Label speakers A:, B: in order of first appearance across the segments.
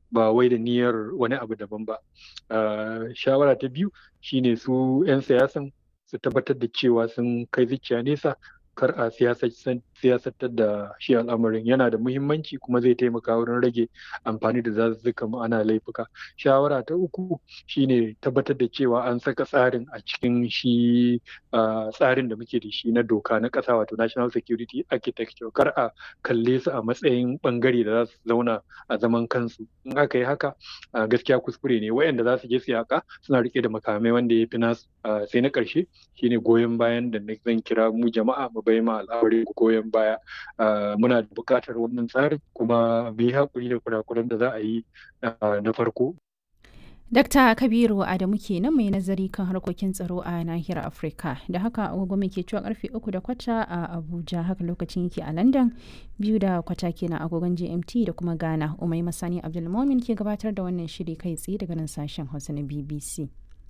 A: ba wai da niyyar wani abu daban ba shawara ta biyu shine su 'yan siyasan su tabbatar da cewa sun kai zuciya nesa kar a siyasantar da shi al'amarin yana da muhimmanci kuma zai taimaka wurin rage amfani da zazzuka ana laifuka shawara ta uku shine tabbatar da cewa an saka tsarin a cikin shi tsarin da muke da shi na doka na ƙasa wato national security architecture kar a kalle su a matsayin bangare da za su zauna a zaman kansu in aka yi haka gaskiya kuskure ne wayanda za su je su yaka suna rike da makamai wanda ya fi nasu sai na ƙarshe shine goyon bayan da zan kira mu jama'a mu bai ma al'amari goyon baya muna da buƙatar wannan tsarin kuma mu yi haƙuri da kurakuran da za a yi na farko
B: Dakta Kabiru Adamu kenan mai nazari kan harkokin tsaro a nahiyar Afirka. Da haka agogo ke cewa karfe uku da kwata a Abuja haka lokacin yake a London biyu da kwata kenan agogon GMT da kuma Ghana. Umai Masani Abdulmomin ke gabatar da wannan shiri kai tsaye daga nan sashen Hausa na BBC.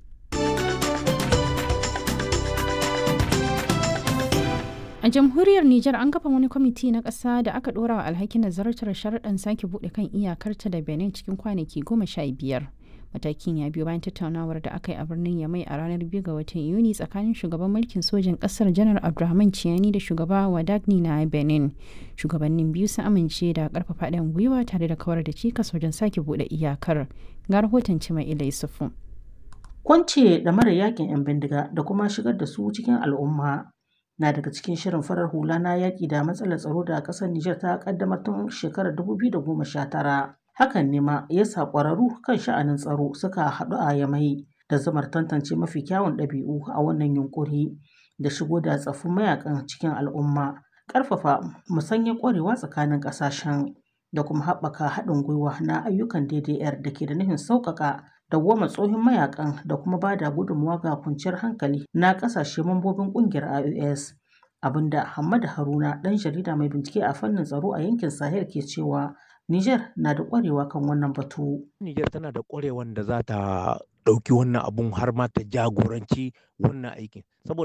B: A jamhuriyar Nijar an kafa wani kwamiti na ƙasa da aka ɗora wa alhakin nazartar sharaɗin sake buɗe kan iyakarta da Benin cikin kwanaki goma sha biyar. Matakin ya biyo bayan tattaunawar da aka yi a birnin Yamai a ranar biyu ga watan Yuni tsakanin shugaban mulkin sojin ƙasar Janar Abdulrahman Ciyani da shugaba Wadagni na Benin. Shugabannin biyu sun amince da ƙarfafa ɗan gwiwa tare da kawar da cikas wajen sake buɗe iyakar. Ga rahoton Cima Ila Yusufu.
C: Kwance da mara yakin 'yan bindiga da kuma shigar da su cikin al'umma na daga cikin shirin farar hula na yaƙi da matsalar tsaro da ƙasar Nijar ta ƙaddamar tun shekarar 2019. Hakan ne ma ya sa ƙwararru kan sha'anin tsaro suka haɗu a Yamai da zamar tantance mafi kyawun ɗabi'u a wannan yunƙuri da shigo da tsaffin mayakan cikin al'umma, ƙarfafa musanyar ƙwarewa tsakanin ƙasashen da kuma haɓaka haɗin gwiwa na ayyukan DDR da ke da nufin sauƙaƙa dawwama tsohon mayakan da kuma ba da gudunmawa ga kwanciyar hankali na ƙasashe mambobin ƙungiyar IOS. Abinda Hamad Haruna ɗan jarida mai bincike a fannin tsaro a yankin Sahel ke cewa Niger na da ƙwarewa kan wannan batu.
D: Niger tana da ƙwarewan da za ta ɗauki wannan abun har ma ta jagoranci wannan aikin. Saboda